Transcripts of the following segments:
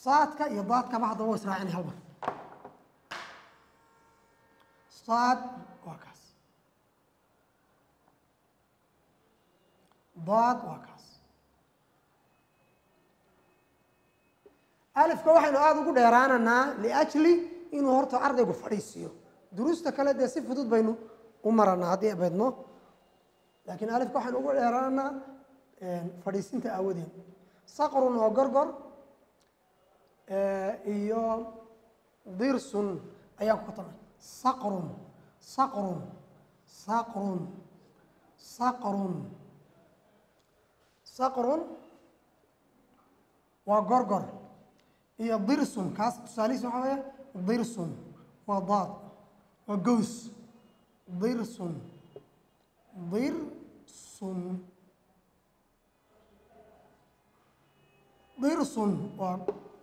saadka iyo daadkaba haddaba wa israacinay hal mar saad waa kaas daad waa kaas alifka waxaynu aada ugu dheeraananaa liajli inuu horta ardaygu fadhiisiiyo duruusta kale dee si fudud baynu u maranaa haddii abeedno laakiin alifka waxaynu ugu dheeraananaa fadhiisinta aawadeed saqrun oo gorgor iyo dirsun ayaan ku katamay saqrun saqrun saqrun saqrun saqrun waa gorgor iyo dirsun kaas tusaalihiis waxaa weeye dirsun waa daad waa gows dirsun dirsun dirsun waa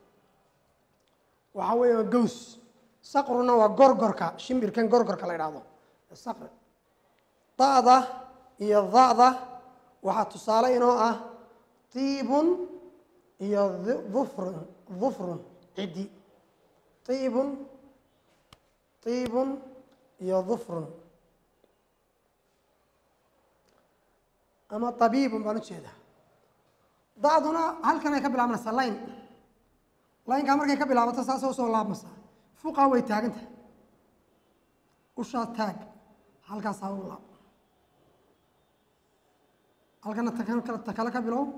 waxaa weeye waa gows saqruna waa gorgorka shimbirkan gorgorka la idhaahdo saqri da'da iyo da'da waxaa tusaale inoo ah tiibun iyo dufrun dufrun ciddi tiibun tiibun iyo dufrun ama tabiibun baan ujeedaa da'duna halkan ay ka bilaabmaysaa layn laynkaa markay ka bilaabato saasa usoo laabmaysaa fuqaa way taagantahay ushaa taag halkaasaa u laab halkana ta kale ka bilow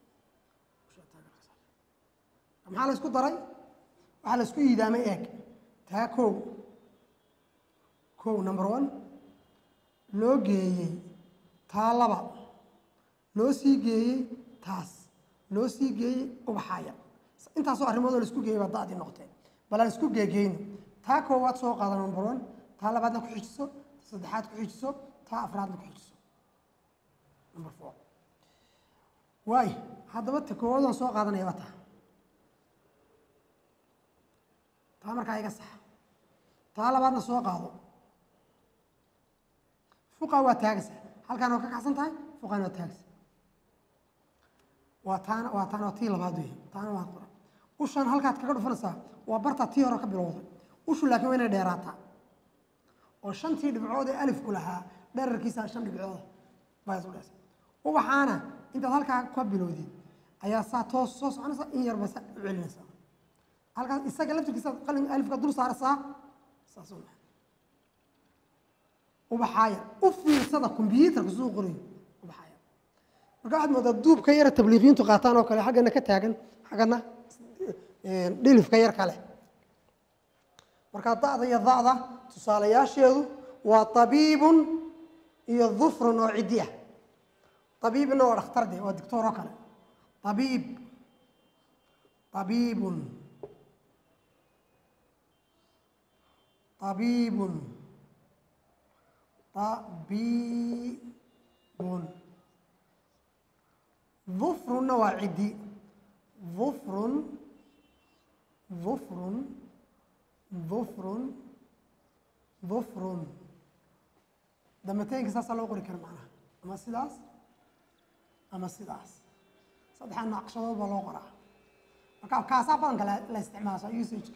maxaa la isku daray waxaa la isku yiidaamay eeg taa kow kow number one loo geeyey taa laba loo sii geeyey taas loo sii geeyey ubaxaaya intaasoo arrimoodoo la isku geeyey baa da'dii noqotee bal aan isku geegeyno taa koowaad soo qaada number one taa labaadna ku xijiso ta saddexaad ku xijiso taa afraadna ku xijiso number four waay haddaba ta koowaad aan soo qaadanaya waa taa taa markaa iga saxa taa labaadna soo qaado fuqa waa taagaysa halkaan waa ka kacsan tahay fuqaana waa taagaysa waa taana waa taana waa tii labaad wey taana waa qoran ushan halkaad kaga dhufanaysaa waa bartaa tii hore ka bilowday ushu laakiin waa inay dheeraataa oo shantii dhibcood ee alifku lahaa dherarkiisa shan dhibcooda baa isu dhesa ubaxaana intaad halkaa ka bilowdid ayaa saa toos soo soconaysa in yarba saa u celinaysaa halkaas isaga laftirkiisa qalin alifka dul saaraysaa saas u maa ubaxaaya u fiirsada kombyuutarka suu qorayo ubaxaaya marka waxaad moodaa duubka yara tabliiqiyiintu qaataan oo kale xaggana ka taagan xaggana dhilifka yar kale marka da'da iyo da'da tusaalayaasheedu waa tabiibun iyo dufrun oo ciddi ah tabiibna waa dhakhtar de waa doctor oo kale tabiib tabiibun tabiibun tabiibun dufrunna waa ciddi dufrun dufrun dufrun dufrun damateenka saasaa loo qori kara macnaha ama sidaas ama sidaas saddexaa naqshadood baa loo qoraa marka kaasaa badanka la isticmaasha usageka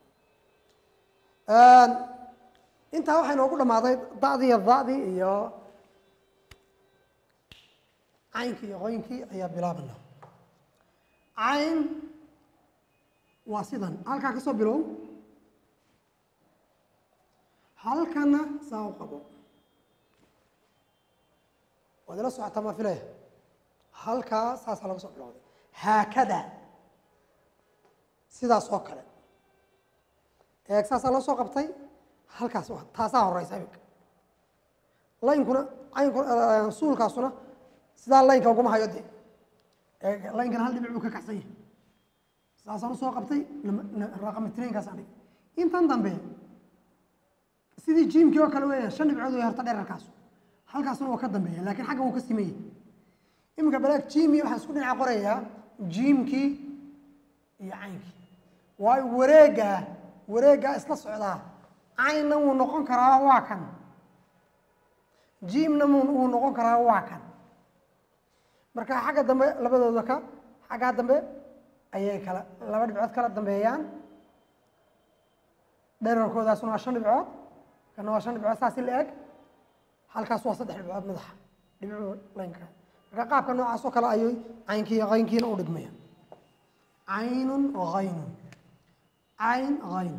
intaa waxay noogu dhammaaday da'dii iyo da'dii iyo caynkii iyo qoynkii ayaa bilaabana cayn waa sidan halkaa ka soo bilow halkana saa u qabo waad ila socotaa ma filaya halkaa saasaa laga soo bilowday haakada sidaas oo kale eeg saasaa loo soo qabtay halkaas waa taasaa horeysa imika laynkuna caynkuna suulkaasuna sidaa laynka uguma hayo dee eeg laynkana hal dhibic buu ka kacsan yahay saasaan usoo qabtay raqamitrainkaas anig intan dambe sidii jiimkii oo kale weeyaan shan dhibcood way horta dherarkaasu halkaasuna waa ka dambeeya laakiin xaggan wuu ka simaya iminka balaag jiimii waxaan isku dhinaca qorayaa jiimkii iyo caynkii waayo wareeggaa wareeggaa isla socdaa caynna wuu noqon karaa waa kan jiimna wuu noqon karaa waa kan marka xagga dambe labadooda ka xaggaa dambe ayay kala laba dhibcood kala dambeeyaan dherarkoodaasuna waa shan dhibcood kana waa shan dhibcood saasi la eg halkaas waa saddex dhibcood madaxa dhibco laynka marka qaabka noocaas oo kale ayay caynkii qaynkiina u dhigmayaan caynun haynun cayn hayn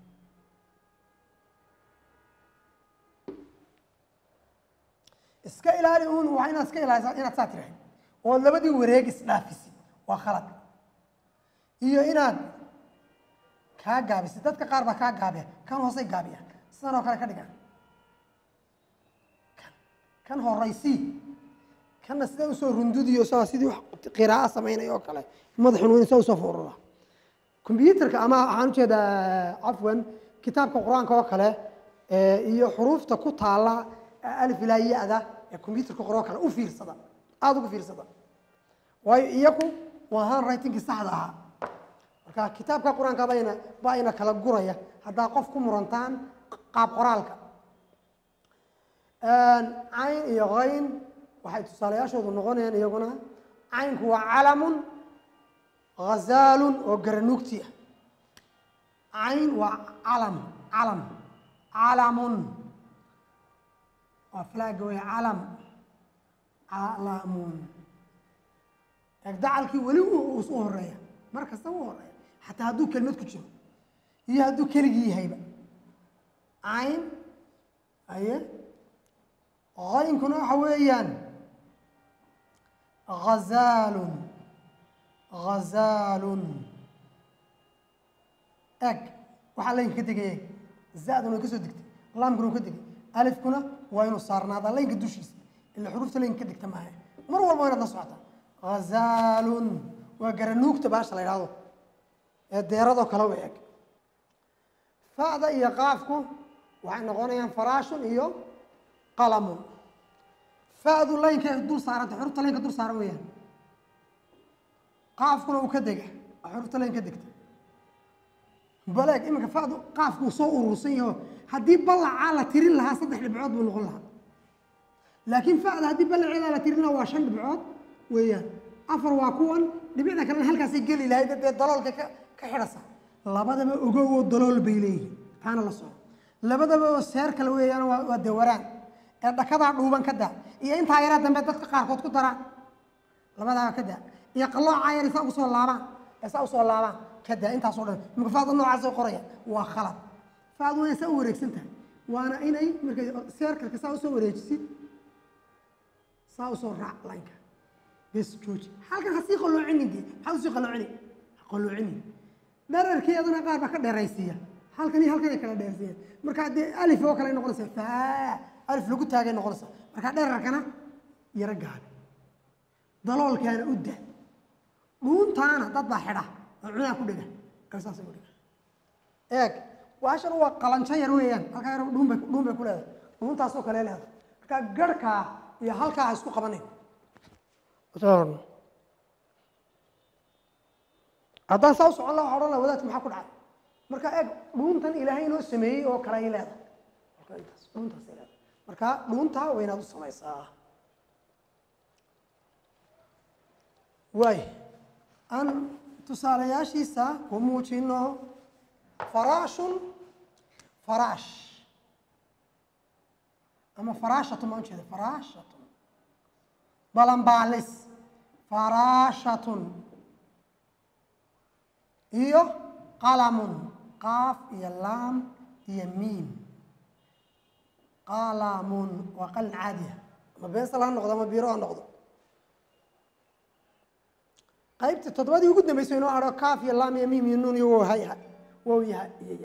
iska ilaali uun waa inaad iska ilaalisa inaad saa tirahay oo labadii wareeg isdhaafisi waa khalad iyo inaad kaa gaabisi dadka qaar baa kaa gaabiya kan hoosay gaabiya sidan oo kale ka dhigaan kan kan horaysii kanna sidee usoo rundudiyo saa sidii wax qiraa'o samaynaya oo kale madaxun weyn saa usoo foorara combyuterka ama waxaan ujeedaa cafwan kitaabka qur-aanka oo kale iyo xuruufta ku taala alif ilaa ya-da ee combyuterka qoro kale u fiirsada aada ugu fiirsada waayo iyaku waa handwritingkii saxda ahaa marka kitaabka qur-aanka bayna baa ina kala guraya haddaa qof ku murantaan qaab qoraalka cayn iyo hayn waxay tusaalayaashoodu noqonayaan iyaguna caynku waa calamun hazaalun oo garanuugti ah cayn waa calam calam calamun waa flaaga wey calam calamun dacalkii weli u horeeya mar kasta u horeeya xataa hadduu kelmad ku jiro iyo hadduu keligii yahayba cayn aye haynkuna waxa weeyaan hazaalun hazaalun eg waxaa laynka ka degay eg zaduna way ka soo degtay laamkuna ka degay alifkuna waa inuu saarnaadaa laynka dushiisa ila xuruufta laynka ka degta maaha mar walba waa inaad la socotaa hazaalun waa garanuugta baasha la yidhahdo ee deeradoo kale u eg facda iyo qaafku waxay noqonayaan faraashun iyo qalamun fa'du laynka dul saaranta xurufta laynka dul saaran weeyaan qaafkuna uu ka dega xurufta layn ka degta baleeg iminka fa'du qaafku uu soo urursan yaho haddii ballacaa la tirin lahaa saddex dhibcood buu noqon lahaa laakiin fa'da haddii ballaceedaa la tirin lahaa waa shan dhibcood weeyaan afar waa kuwan dhibicda kalena halkaasay geli lahayd dee daloolka ka ka xidhasa labadaba ogow oo dalool bay leeyihin taana la soco labadaba oo seer kale weeyaan waa waa dawaraan ee dhakadaa dhuuban ka daa iyo intaa yaraa dambe dadka qaarkood ku daraan labadaa ka daa iyo qalloocaa yar saa usoo laabaan ee saa usoo laabaan ka daa intaasoo dhan imika faada noocaasoo qoraya waa khalad faadu waa saa u wareegsan tahay waana inay markay seerkalka saa usoo wareejisid saa usoo raac laynka bes jooji halkan ha sii qalloocinin dee maxaad usii qalloocini ha qalloocinin dherarkeedana qaar baa ka dheeraysiiya halkan iyo halkan ay kala dheersiiyaan marka dee alif oo kale ay noqonaysaa faa alif lagu taagay noqonaysaa marka dherarkana yaro gaabi daloolkaana u da dhuuntaana dad baa xidha oo cunaa ku dhega saasay u dhiga eeg waashan waa qalanjo yar weeyaan halkaa yar dhuun bay dhuun bay ku leedahay dhuuntaasoo kale leedahay marka garhkaa iyo halkaa ha isku qabanayn haddaan saa u socon laha odhan laha wadaadka maxaa ku dhacay marka eeg dhuuntan ilaahay inoo sameeyey oo kale ay leedahay marka intaas dhuuntaasay leedahay marka dhuuntaa waa inaad u samaysaa waay aan tusaalayaashiisa ku muujino faraashun faraash ama faraashatun baan ujeeda faraashatun balanbaalis faraashatun iyo qalamun qaaf iyo laam iyo miim qalamun waa qalin caadiya ama beensal ha noqdo ama biro ha noqdo qaybta toddobadii ugu dambeysay inoo adho kaaf iyo laam iyo miim iyo nuun iyo wow hay wow yaha iyo